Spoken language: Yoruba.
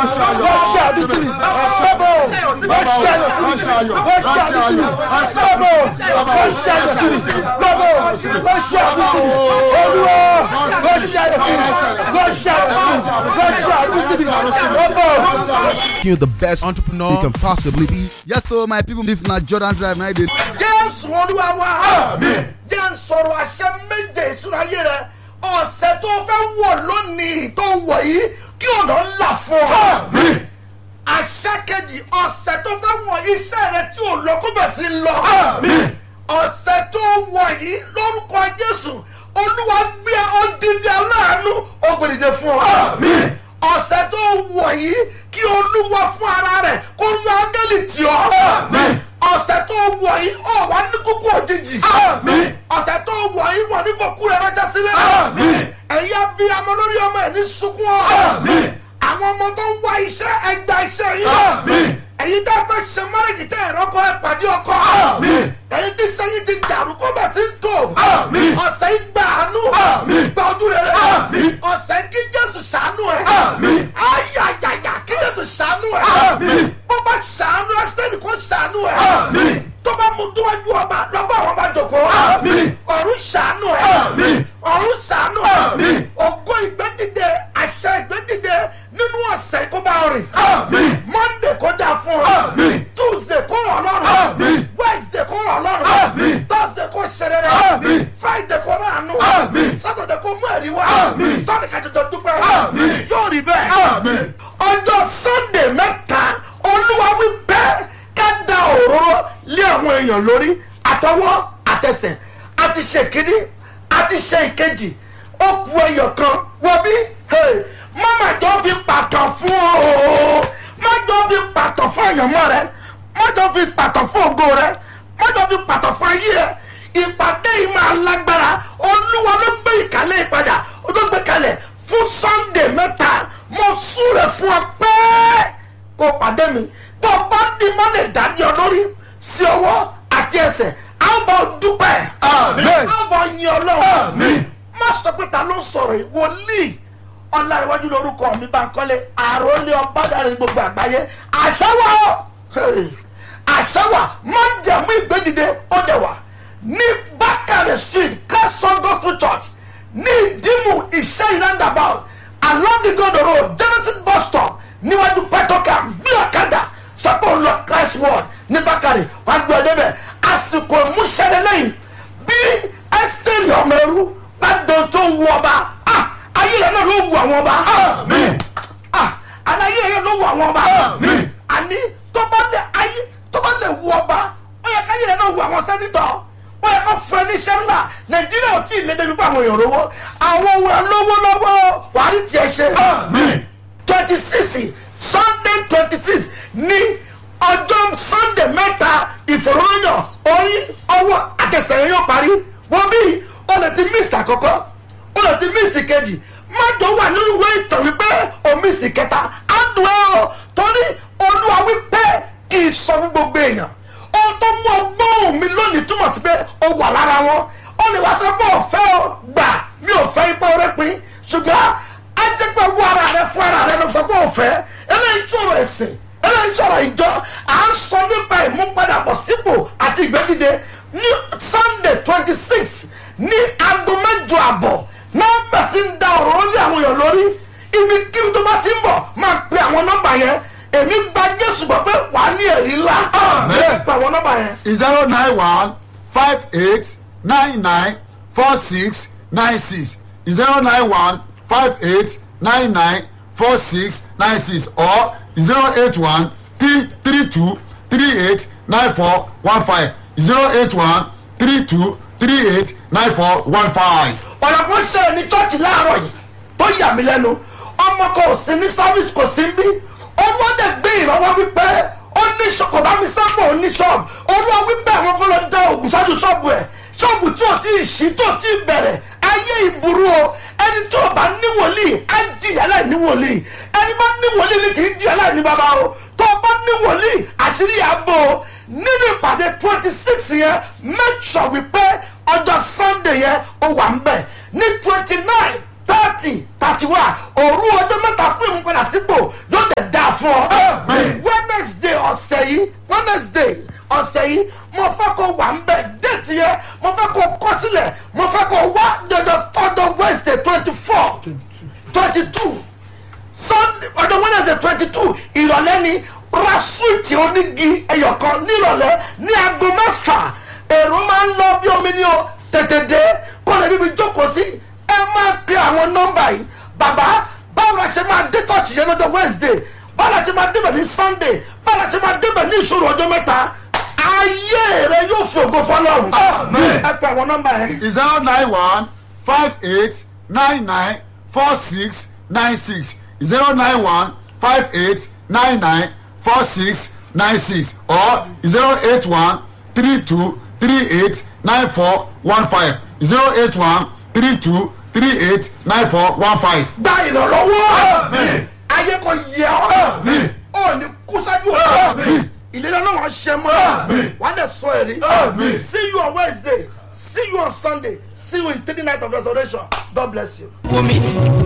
wọ́n ṣe àdúsí mi bàbá o wọ́n ṣe ayọ̀ sí mi wọ́n ṣe àdúsí mi bàbá o wọ́n ṣe ayọ̀ sí mi bàbá o wọ́n ṣe àdúsí mi olúwa wọ́n ṣe ayọ̀ sí mi wọ́n ṣe ayọ̀ sí mi wọ́n ṣe àdúsí mi bàbá o. You're the best entrepreneur you can possibly be. Yes, so my people, this na Jordan Drive. Now they jésù olúwa wa jẹ́ ń sọ̀rọ̀ àṣẹ méje ìṣúná ayé rẹ ọ̀sẹ̀ tó fẹ́ wọ̀ lónìí tó wọ̀ yìí kí ọ̀nà ńlá fún ọ. àṣẹ kejì ọ̀sẹ̀ tó fẹ́ wọ̀ iṣẹ́ rẹ tí ò lọ kó bẹ̀ sí lọ. ọ̀sẹ̀ tó wọ̀ yìí lórúkọ jésù olúwa gbé odidi aláàánú ògbèdìde fún ọ. ọ̀sẹ̀ tó wọ̀ yìí kí olúwa fún ara rẹ̀ kó yọ ángẹ́lì tì ọ́. ọ̀sẹ̀ tó wọ̀ yìí ọ̀ wá ní kókó òjijì. ọ̀sẹ̀ tó wọ̀ yìí wọ̀ ní fòkú rẹ̀ ránṣẹ́ sílẹ̀. ẹ̀yin abiyamọ lórí ọmọ ẹ̀ ní sunkún ọ́. àwọn ọmọ tó ń wá iṣẹ́ ẹgbà iṣẹ́ yìí. ẹ̀yin tá a fẹ́ ṣe márèjì tẹ́ ẹ̀rọ kọ́ ẹ pàdé ọkọ. ẹ̀yin tí sẹ́yìn ti dàrú kó bẹ̀ sí ń tò. ọ̀sẹ̀ yìí gbà àánú. gba ojú rere. ọ̀sẹ̀ kí jésù ṣàánú ẹ̀. ayayaya kí jésù ṣàánú ẹ̀. bó bá ṣàánú ẹ̀ sẹ́ni kó ṣàánú ẹ̀. tó bá mú dúwájú ọba lọ́gbà àwọn bá jòkó. ọ̀run ṣàánú ẹ̀. ọ̀run ṣàánú ẹ̀. ògo ìgbẹ́dìde àṣẹ ìgbẹ́dìde nínú ọ̀sẹ̀ kó bá rìn. monday kó dáa fún ọ. tuesday kó rọ̀ lọ́rùn. wednesday kó rọ̀ lọ́rùn. thursday kó ṣẹlẹ̀ friday kó rọ̀ àánú. saturday kó mú ẹ̀rí wá. sunday ká jọjọ dúpẹ́. yóò rí bẹ́ẹ̀. ọjọ́ sunday mẹ́ta olúwa wí bẹ́ẹ̀ ká da òróró lé àwọn èèyàn lórí àtọwọ́ àtẹsẹ̀ àti ṣe kínní àti ṣe ìkejì ó ku ẹyọ kan wọ bí mama jọ fi pàtàn fún o má jọ fi pàtàn fún àyànmọ́ rẹ má jọ fi pàtàn fún ògo rẹ má jọ fi pàtàn fún ayé ẹ ìpàdé yìí máa lágbára olúwa ló gbé ìkàlẹ̀ ìpadà ó tó gbé kalẹ̀ fún sunday mẹ́ta mo súre fún ọ pẹ́ẹ́ kó pàdé mi bó o bá di má lè dání ọ lórí sí ọwọ́ àti ẹsẹ̀ a ó bọ̀ dúpẹ́ Amen. a ó bọ̀ yin ọlọ́run má sọ pé ta ló ń sọ̀rọ̀ yìí wòlíì ọ̀làríwájú lórúkọ mi bá ń kọ́lé àròlé ọ̀bádàrin gbogbo àgbáyé àṣàwọ̀ àṣàwọ̀ má jẹ̀mú ìgbédìde ó dẹ̀ wà ní bákàrẹ̀ street kẹsàn gospel church ní ìdímù iṣẹ́ ìrandàbà along the gold road genesis bus stop níwájú petrocam bí ọ̀kadà sọ́pọ̀ ń lọ christ word ní bákàrẹ̀ wàá gbé ọdẹ bẹ̀ àsìkò ìmúṣẹ́lẹ̀ lẹ́yìn bí ẹ́sítẹ́rì ọmọ ẹrú bá dán tó ń wú ọba ah, ayé rẹ̀ náà ló wù àwọn ọba ah, àlàyé rẹ̀ ló wù àwọn ọba àní tó bá lè ayé tó bá lè wù ọba ó yẹ káyé rẹ̀ náà wù àwọn sẹ́nitọ̀ ó yẹ kó fún ẹ ní sẹ́ńdà nàìjíríà ò tí ì lé débi pé àwọn èèyàn lówó àwọn ohun ẹ̀ lówó lọ́wọ́ wàá rí tiẹ̀ ṣe twenty six sunday twenty six ní ọjọ́ sunday mẹ́ta ìfòròyìn orí ọwọ́ àtẹsẹ̀yìn yóò parí wọ́n bí o lè ti miss àkọ́kọ́ o lè ti miss kejì májò wà nínú ìwé ìtàn wípé o miss kẹta á dùn ẹ́ o torí olúwa wípé kì í sọ fún gbogbo èèyàn ohun tó mú ọgbọ́n mi lónìí túmọ̀ sí pé o wà lára wọn o lè wá sọ pé ọ̀fẹ́ o gbà mi ò fẹ́ ipá orí pin ṣùgbọ́n á jẹ́ pé owó ara rẹ fún ara rẹ ló sọ pé ọ̀fẹ́ eléyìí sọ̀rọ̀ ẹ̀sìn eléyìí sọ̀rọ̀ ìjọ à ń sọ nípa ìmúpadàbọ̀ sípò àti ìgbẹ́dìde ní sunday twenty six ní aago mẹ́jọ àbọ̀ nọ́mbà sí ń da ọ̀rọ̀ lé àwọn èèyàn lórí ibi kí tó bá ti ń bọ̀ máa pe àwọn nọ́mbà yẹn èmi gba jésù gbọ́ pé wàá ní ẹ̀rí ńlá ẹ pe àwọn nọ́mbà yẹn. zero nine one five eight nine nine four six nine six zero nine one five eight nine nine four six nine six or zero eight one three three two three eight nine four one five zero eight one three two three eight nine four one five. ọ̀nà kan ṣẹlẹ̀ ní chọ́ọ̀chì láàárọ̀ yìí tó yà mí lẹ́nu ọmọ kan ò sí ní service kò sí ń bí olùwádẹ gbé ìrànwọ́ wípé ó ní kò bá mi sábà ó ní ṣọ́ọ̀bù olúwa wípé àwọn kan lọ da ògùn ṣáájú ṣọ́ọ̀bù ẹ̀ ṣọ́ọ̀bù tí ò tí ì ṣí tó tí ì bẹ̀rẹ̀ ayé ìburú o ẹni tí ò bá ní wòlíì á jìyà láì ní wòlíì ẹni bá ní wòlíì ni kì í jìyà láì ní bàbá o tó o bá ní wòlíì àṣírí àbò o nínú ìpàdé twenty six yẹn make sure wípé ọjọ́ sunday yẹn ó wà ń bẹ̀ ní twenty nine thirty thirty one òru ọjọ́ mẹ́ta fún ìmúpadà sípò yóò dẹ̀ da wednesday yìí mo fẹ́ kó wà ń bẹ̀ déètì yẹn mo fẹ́ kó kọ́ sílẹ̀ mo fẹ́ kó wá jọjọ tọ́jọ́ wednesday twenty four twenty two sunday ọjọ́ wednesday twenty two ìrọ̀lẹ́ ni ra súwìtì onígi ẹyọkan nírọ̀lẹ́ ní aago mẹ́fà èrò máa ń lọ bí omi ní o tètè dé kó lè níbi jókòó sí ẹ máa pe àwọn nọ́mbà yìí bàbá báwo la ṣe máa dé tọ́ọ̀tì yẹn lọ́jọ́ wednesday báwo la ṣe máa débẹ̀ ní sunday báwo la ṣe máa débẹ̀ ní ìṣòro ọjọ́ mẹ́ta ayé rẹ yóò fi ògo fọlọ́run ẹ pe àwọn nọ́mbà yẹn. zero nine one five eight nine nine four six nine six zero nine one five eight nine nine four six nine six or zero eight one three two three eight nine four one five zero eight one three two three eight nine four one five. gba ìrànlọ́wọ́ ayé kò yẹ ọ́ ọ́ ní kúsájú ọ́ ìlera náà wọ́n ṣe mọ́ wà á dẹ̀ sọ èrè see you on wednesday see you on sunday see you in three night of resurrection god bless you.